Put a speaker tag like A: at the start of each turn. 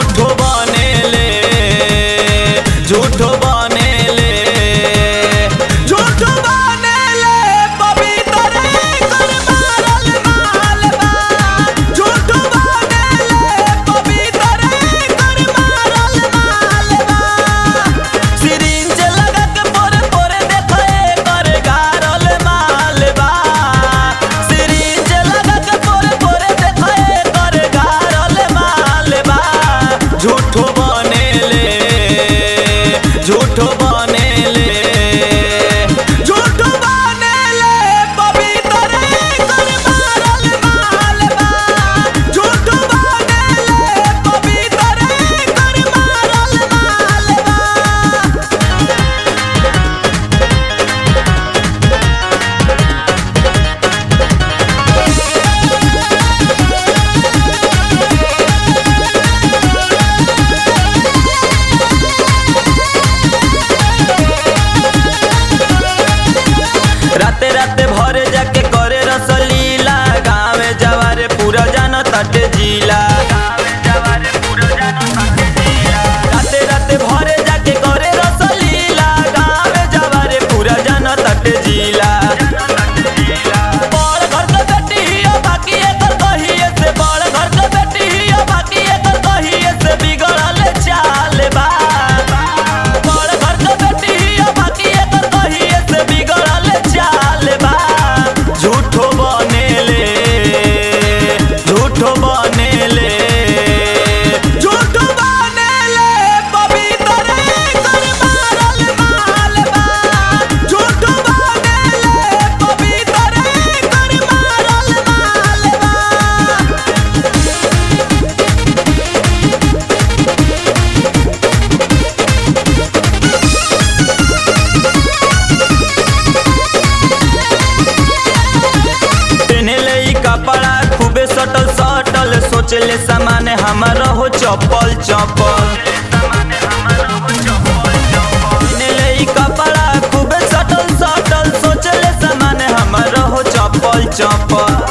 A: झूठो बनेले झूठो बनेले झूठो बनेले पवित्र कर मारल मालवा झूठो बनेले पवित्र कर मारल मालवा सिरिंज लगा के पोरे पोरे देखे कर गारल मालवा सिरिंज लगा के पोरे पोरे देखे कर गारल मालवा झूठो बनेले झूठो बनेले झूठो बनेले पवित्र कर मारल मालवा झूठो बनेले पवित्र कर मारल मालवा राते राते भरे जाके करे रसलीला गाँव जवारे पूरा जान तटे जिला राते राते भरे जाके करे रसलीला गाँव जवारे पूरा जान तटे जिला बड़ घर के बेटी हिया, बाकी एकर कहिए से बड़ घर के बेटी हिया, बाकी एकर कहिए से बिगड़ल चाल बा बड़ घर के बेटी हिया, बाकी एकर कहिए से बिगड़ल चाल बा झूठो बनेले झूठो बनेले झूठो बनेले पवित्र कर मारल मालवा झूठो बनेले पवित्र कर मारल मालवा पेनले ई कपड़ा खूबे सटल सटल सोचले सामान हमारा हो चप्पल चप्पल पेनले ई कपड़ा खूबे सटल सटल सोचले सामान हमारा हो चप्पल चप्पल